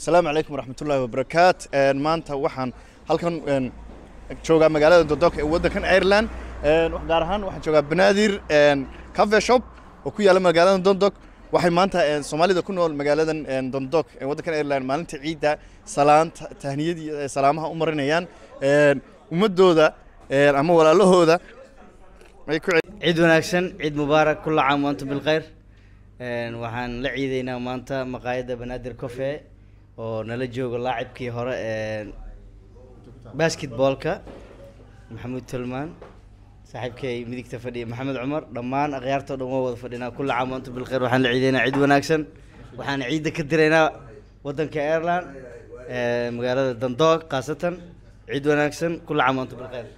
asalaamu calaykum waraxmatullaahi wabarakaat maanta waxaan halkan joogaa magaalada dodok ee waddankan ireland gaar ahaan waxaan joogaa banaadir cafe shop oo ku yaalla magaalada dondok waxay maanta soomaalida ku nool magaaladan dondok ee waddankan ireland maalinta ciidda salaanta tahniyadii salaamaha u marinayaan ummadooda ama walaalahooda ay ku ciid wanaagsan ciid mubaarak kulla caam wa antum bilkhayr waxaan la ciideynaa maanta maqaayadda banaadir cofe oo nala joogo laacibkii hore basketballka maxamuud tolmaan saaxiibkay midigta fadhiya maxamed cumar dhammaan akhyaartoo dhan waa wada fadhinaa kulla caam wa antum bilkhayr waxaan la ciideynaa ciid wanaagsan waxaan ciidda ka diraynaa waddanka ireland magaalada dandoog khaasatan ciid wanaagsan kulla caam wa antum bilkhayr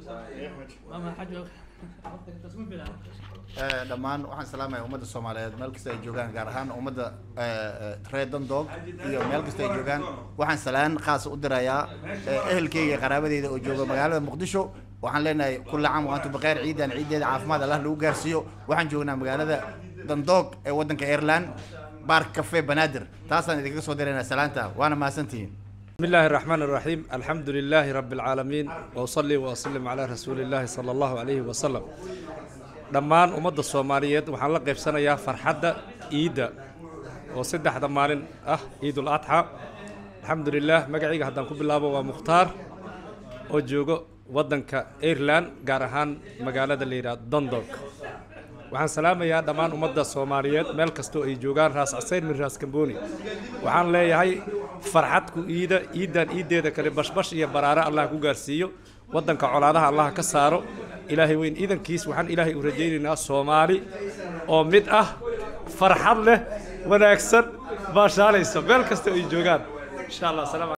dhammaan waxaan salaamaya ummadda soomaaliyeed meel kasta ay joogaan gaar ahaan ummadda reer dandog iyo meel kasta ay joogaan waxaan salaan khaas u dirayaa ehelkeyga qaraabadeyda oo jooga magaalada muqdisho waxaan leenahay kulla caam wa antum bikheer ciidan ciideeda caafimaad allah lagu gaarsiiyo waxaan joognaa magaalada dandog ee waddanka ireland baark cafe banaadir taasaan idinkaga soo diraynaa salaanta waana mahadsantihiin بسم الله الرحمن الرحيم الحمد لله رب العالمين وأصلي وأسلم على رسول الله صلى الله عليه وسلم dhammaan ummadda soomaaliyeed waxaan la qaybsanayaa farxadda ciidda oo saddexda maalin ah ciidul adxa alxamdulilah magacayga haddaan ku bilaabo waa mukhtaar oo joogo waddanka ireland gaar ahaan magaalada la yidhaha dondog waxaan salaamayaa dhammaan ummadda soomaaliyeed meel kastoo ay joogaan raas caseyn min raas kamboni waxaan leeyahay farxadku iida ciiddan ciiddeeda kale bashbash iyo baraare allah ku gaarsiiyo waddanka colaadaha allah ka saaro ilaahay weyn iidankiis waxaan ilaahay u rajaynaynaa soomaali oo mid ah farxad leh wanaagsan baashaalayso meel kasta ay joogaan insha allah salaam